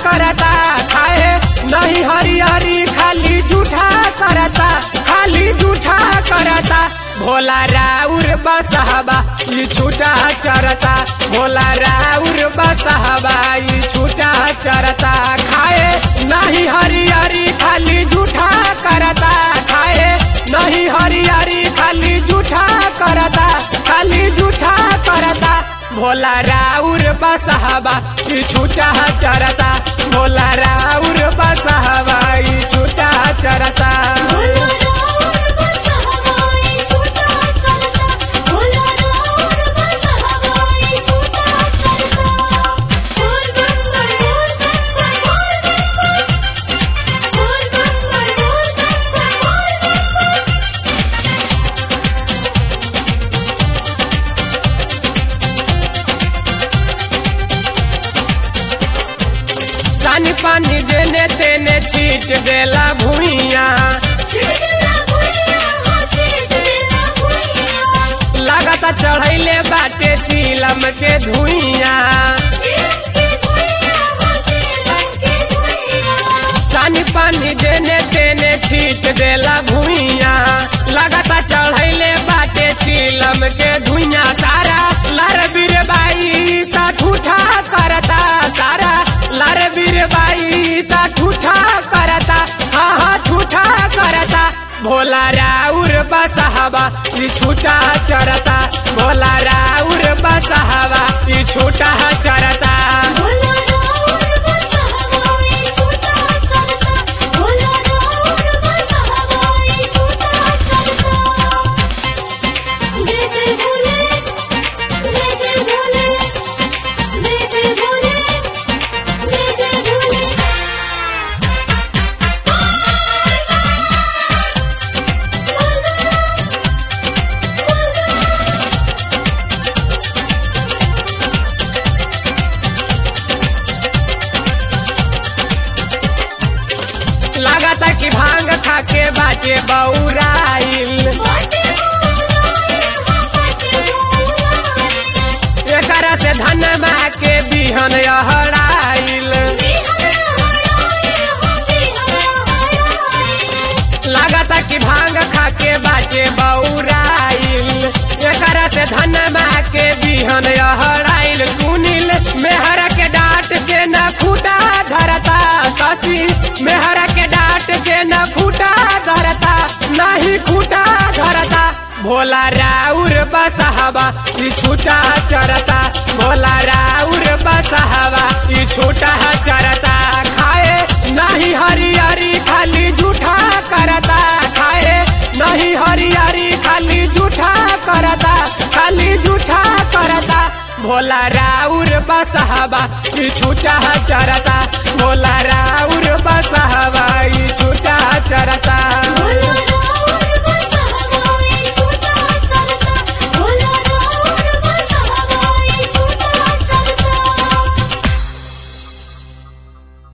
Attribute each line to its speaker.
Speaker 1: करता खाए नहीं हरी हरी खाली जूठा करता खाली जूठा करता भोला राउर बसहबा ई छूटा चरता भोला राउर बसहबा ई छूटा चरता खाए नहीं हरी हरी खाली जूठा करता खाए नहीं हरी हरी खाली जूठा करता खाली जूठा करता भोला राउर बसहबा ई छूटा चरता भोला राउर बसहबा ई छूटा चरता
Speaker 2: भोला राउर बस हवाई छूटा चलता भोला राउर बस हवाई छूटा चलता बोल बम्बर बोल बम्बर बोल बम्बर बोल बम्बर बोल बम्बर बोल बम्बर
Speaker 1: सानी पानी देने तेने छीट देला भुइया
Speaker 2: छिड़कना भुइया हो छिड़कना भुइया
Speaker 1: लागता चढ़ैले बाटे चीलम के धुइया
Speaker 2: छिड़क के भुइया हो छिड़क के भुइया
Speaker 1: सानी पानी देने तेने छीट देला भुइया लागता चढ़ैले बाटे चीलम के धुइया सारा लर बीर बाई ता ठूठा करता सारा लर बीर बाई ता ठूठा करता हाँ हाँ ठूठा करता भोला राउर बसहबा ई छूटा चरता भोला राउर बसहबा ई छूटा चरता
Speaker 2: भोला राउर बस हवाई छूटा चलता भोला राउर बस हवाई छूटा चलता जय जय भोले जय जय भोले जय जय भोले जय जय भोले
Speaker 1: लागता कि भांग खाके बाटे बौराइल
Speaker 2: बाटे बुलाए हो बाटे बुलाए
Speaker 1: एकरा से धनमा के बिहन अहराइल
Speaker 2: बिहरा हराए हो बिहरा हराए
Speaker 1: लागता कि भांग खाके बाटे बौराइल एकरा से धनमा के बिहन अहराइल सुनिल मेहर के डांट से न खूटा धरता शशि मेहर के डांट से न खूटा धरता नहीं खूटा धरता भोला राउर बसहबा ई छूटा चरता भोला राउर बसहबा ई छूटा चरता खाए नहीं हरी हरी खाली जूठा करता खाए नहीं हरी हरी खाली जूठा करता खाली जूठा करता भोला राउर बसहबा ई छूटा चरता भोला राउर बसहबा ई छूटा चरता
Speaker 2: भोला